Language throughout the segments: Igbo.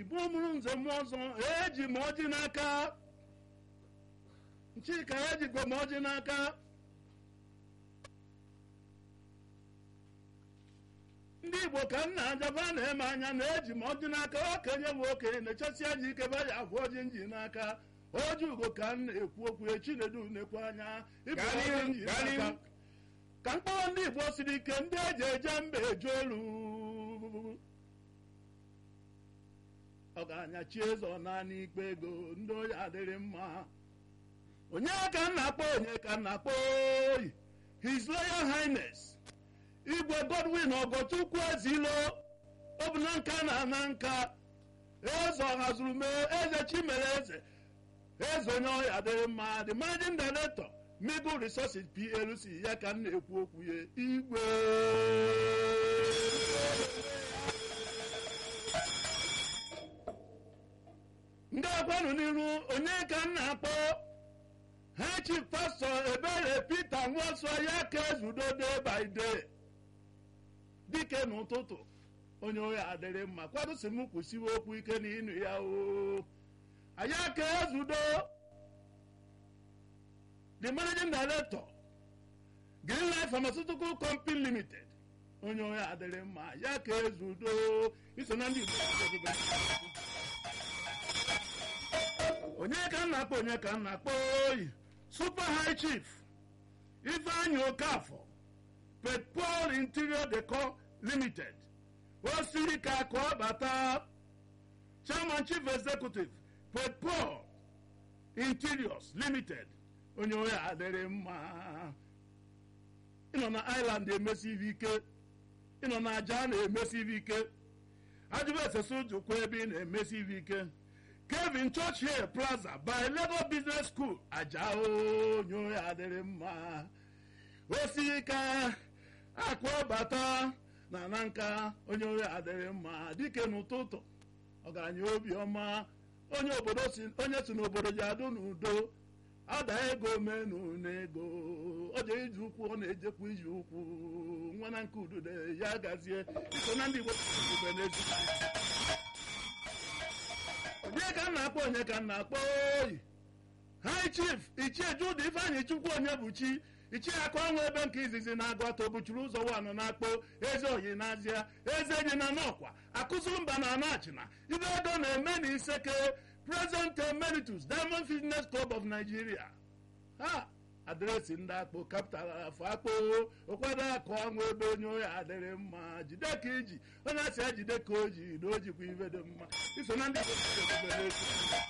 igbo mụrụ nze mmụọ ọzọ eji m ọjị n'aka nchika ejikwa m ọjị n'aka ndị igbo ka m na-ajaba na-eme anya na-eji m ọjị n'aka okenye bụ okenye na-echesi aja ike ba ya agwa ọjị nji n'aka oji ugo ka m na-ekwu okwu echinedu na-ekwu anya ịbụ Gaa ọjị n'ihu, nji gaa n'aka n'ihu. ka mkpọrọ ndị igbo siri ike ndị eji eje mba eje olu ọgaranya chi eze ọ naanị ikpe ego ndị oyi adịrị mma onye ka m na-akpọ onye ka m na-akpọ oyi his royal highness igwe godwin ogochukwu ezilo ọ bụ na nka na ana nka eze ọhazuru mee eze chimere eze eze onye ọya adịrị mma the managing director middle resources plc ya ka m na-ekwu okwu ya igwe ndị akwanụ n'iru onye ka m na-akpọ ha chi pastọ ebere pete nwansọ ya ka ezudo day by day dike n'ụtụtụ onye ohi adịrị mma kwadosi m kwụsiwe okwu ike na ịnụ ya o anyị aka ezudo the managing director green life pharmaceutical company limited onye ohi adịrị mma ya ka ezudo iso na ndị igbo onye ka m na-akpọ onye ka m na-akpọ oyi super high chief ifeanyị okafọ petpol interior decor limited o siri ka ka ọ bata chairman chief executive petpol interiors limited onye onye adịrị mma ịnọ na island emesivi ike ịnọ na aja na-emesivi ike ajụba esesa ujukwa ebe ị na-emesivi ike kevin churchill plaza by lagos business school aja onye onye adịrị mma osika akwa bata na na nka onye onye adịrị mma dike n'ụtụtụ ọgaranya obiọma onye obodo si onye si n'obodo ji adụ n'udo ada ego menu n'ego ọ je iji ụkwụ ọ na-ejekwa iji ụkwụ nwa na nke udude ya gazie iso na ndị igbo ube n'ezigbo onye ka m na-akpọ onye ka m na-akpọ oyi high chief ichie jude ifeanyị chukwu onye bụ chi ichie aka ọnwa ebe nke izizi na-agụ atọ buchiri ụzọ wanụ na-akpọ eze oyi n'azịa eze enyi na n'ọkwa akụzụ mba na anachina ibe ego na-eme na iseke present emeritus diamond fitness club of nigeria ha adreesị ndị akpụ kapital afọ akpụ ụkwado akụ ọnwa ebe onye oyi adịrị mma jide ka iji onye asị ya jide ka o ji na o jikwa ibe dị mma iso na ndị Igbo na-edebe n'efu.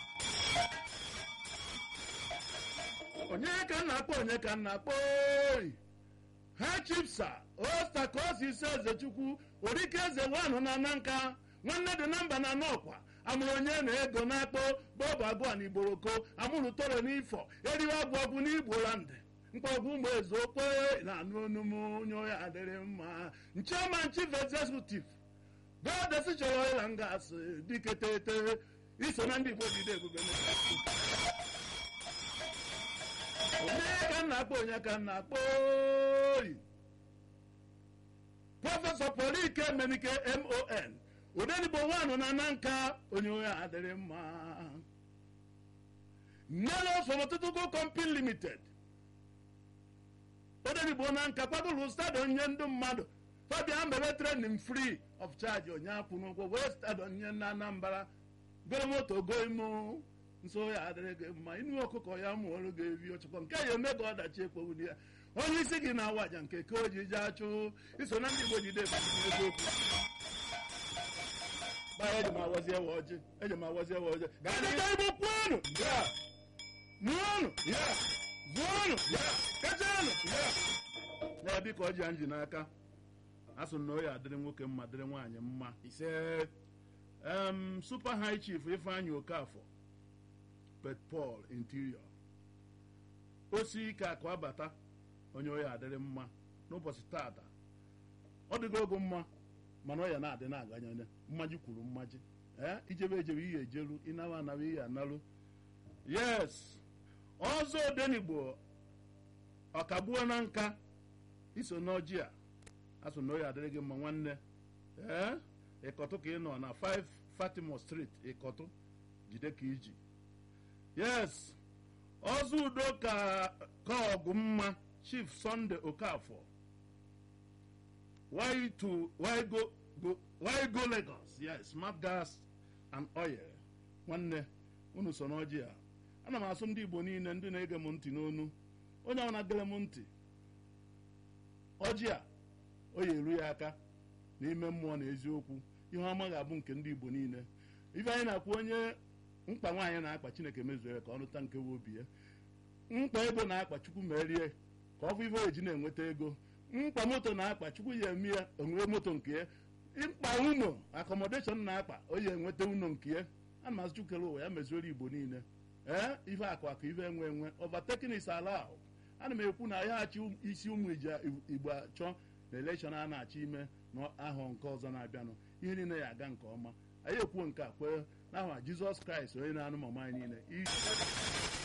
onye ka m na-akpọ onye ka m na-akpọ oyi ha chipsa osta ka o si isi eze chukwu orike eze wanụ na na nka nwanne dị na mba na n'ọkwa amụrụ onye na ego na-akpọ bọbụ abụọ na igboroko amụrụ toro n'ifọ eriwe abụ ọgwụ n'igbo landị mkpọgwụ ụmụ eze okwe na anụ onumu onye onye adịrị mma ncheman chief executive godesi chọrọ ịla ngasị dike tete iso na ndị igbo jide ebube n'efu. onye ka m na-akpọ onye ka m na-akpọ oyi prọfesọ polike menike mon odenigbo wanụ na na nka onye onye adịrị mma nelos pharmaceutical company limited odenigbo na nka kwadoro stadion nye ndị mmadụ fabian mere training free of charge onyeakwụ n'ụgwọ wee stadion nye na anambra goro moto go imo nso ya adịrị gị mma inu ọkụkọ ya mụọrụ gị evi ọchịkọ nke ya eme ka ọdachi ekpowuli ya onye isi gị na-awa aja nke ka o ji je achụ iso na ndị igbo jide ebumnobi eziokwu gbaa eji m awazie wa ọjị eji m awazie wa ọjị gaa dịka igbo kwuonu ya nụọnụ ya zụọnụ ya kechanụ ya na-ebi ka ọjị a nji n'aka asụ na oyi adịrị nwoke mma dịrị nwaanyị mma ise em super high chief ifeanyị okafọ pet paul interior osi ike akụ abata onye oyi adịrị mma n'ụbọchị tata ọ dịgo ogo mma mana ọ ya na-adị na-aganye mmaji kwuru mmaji ee ijebe ejebe ihe ejeru ịnawa anawa ihe analụ yes ọzọ odenigbo ọkagbuo na nka iso n'ọjị a asụ na oyi adịrị gị mma nwanne ee ịkọtụ ka ị nọ na 5 fatima street ịkọtụ jide ka iji yes ọzọ udo ka ka ọgụ mma chief sunday okafọ why to why go go why go lagos yes smart gas and oil nwanne unu so n'ọjị a ana m asụ ndị igbo niile ndị na-ege m ntị n'onu onye ọ na-agere m ntị ọjị a o ya eru ya aka n'ime mmụọ na eziokwu ihe ọma ga-abụ nke ndị igbo niile ife anyị na-akwụ onye mkpa nwaanyị na-akpa chineke mezuo ya ka ọ nụta nke we obi ya mkpa ego na-akpa chukwu merie ka ọ bụ ife eji na-enweta ego mkpa moto na-akpa chukwu ya eme ya onwere moto nke ya mkpa ụnọ akọmọdeshọn na-akpa o ya enweta ụnọ nke ya a mazị chukere ụwa ya mezuoro igbo niile ee ife akụ akụ ife enwe enwe overtaking is allowed ana m ekwu na ya achị isi ụmụ igbo achọ na elekshọn a na-achọ ime n'ahọ nke ọzọ na-abịanụ ihe niile ya aga nke ọma anyị ekwuo nke a kwee n'aha jizọs kraịst onye na-anụ mama anyị niile